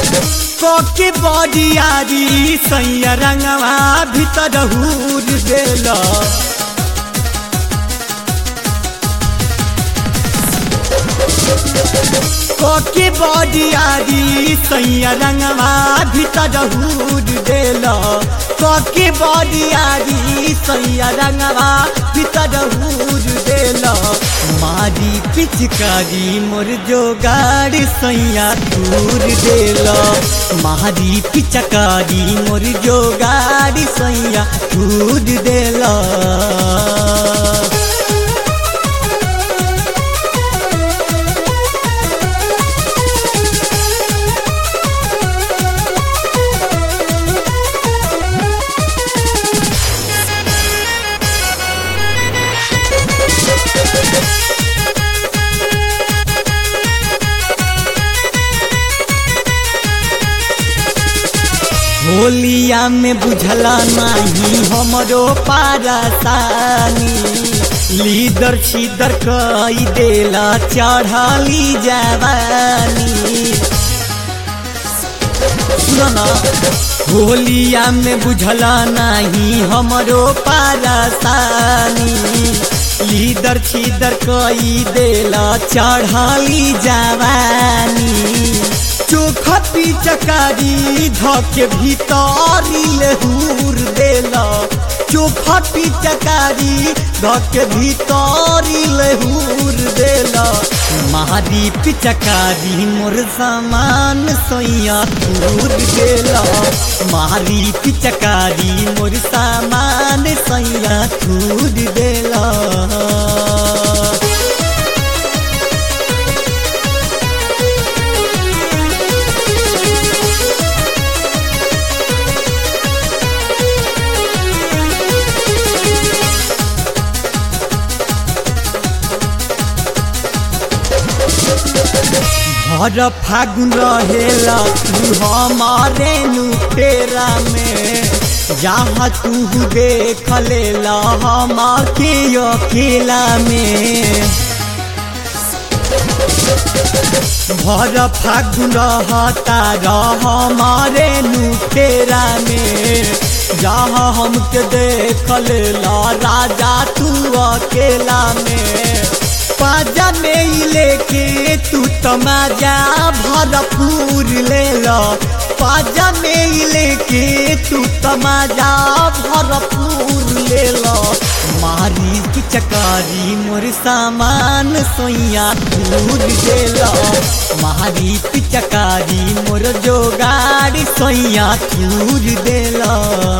कोके बडियारी सैया रंगवा भीतर हूर देल कोके बडियारी सैया रंगवा भीतर हूर देल कोके बडियारी सैया रंगवा भीतर हूर देल मारी पिचकारी मोर जोगाड़ सैया दूर देल मारी पिचकारी मोर जोगाड़ सैया दूर देल होलिया में बुझला नहीं हमरो पारसानी लीदर छीदर कई देला चढ़ली जवानी सुना होलिया में बुझला नहीं हमरो पारसानी लीदर छीदर कई देला चढ़ली जवानी चोखा पिचकारी धके भीतरी लेहूर देला चोखा पिचकारी धके भीतरी लेहूर देला मारी पिचकारी मोर सामान सोया दूर देला मारी पिचकारी मोर सामान सोया दूर देला हर फागुन रहेला तू हमारे नुटेरा में जहाँ तू देख लेला हम के अकेला में भर फागुन रहता रह हमारे नुटेरा में जहाँ हमके देख लेला राजा तू अकेला में पाजा में लेके तू तमाजा भरपूर ले लो पाजा में लेके तू तमाजा भरपूर ले लो मारी की चकारी मोर सामान सोइया दूर दे लो मारी की चकारी मोर जोगाड़ी सोइया दूर दे लो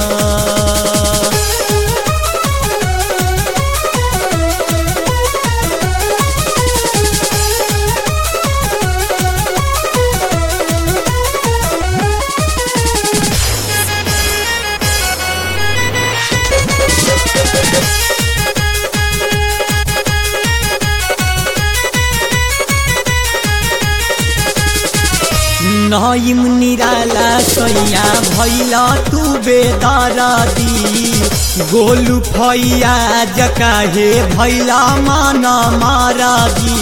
नईम निराला सैया भैला तू बेदरदी गोलू फैया जकाहे भैला मन मारदी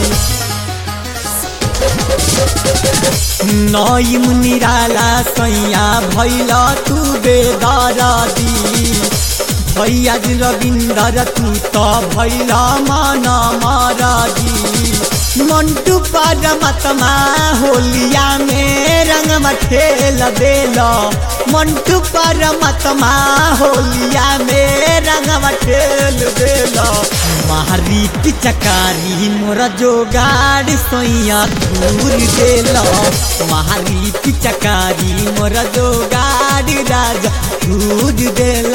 नईम निराला सैया भैला तू बेदरदी भैया रविंदर तू तो भैला मन मारदी मंटू परमात्मा होलिया में रंग खेल देल मंटू परमात्मा होलिया में रंग खेल देल मारी पिचकारी मोर जोगाड़ सोइया दूर देल मारी पिचकारी मोर जोगाड़ राजा दूर देल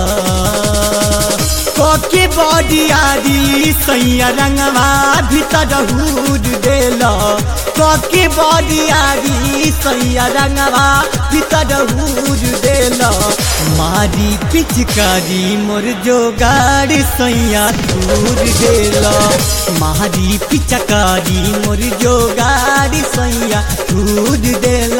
कोके बडियारी सैया रंगवा भीतर हूर देल कोके बडियारी सैया रंगवा भीतर हूर देल मारी पिचकारी मोर जोगाड़ सैया दूर देल मारी पिचकारी मोर जोगाड़ सैया दूर देल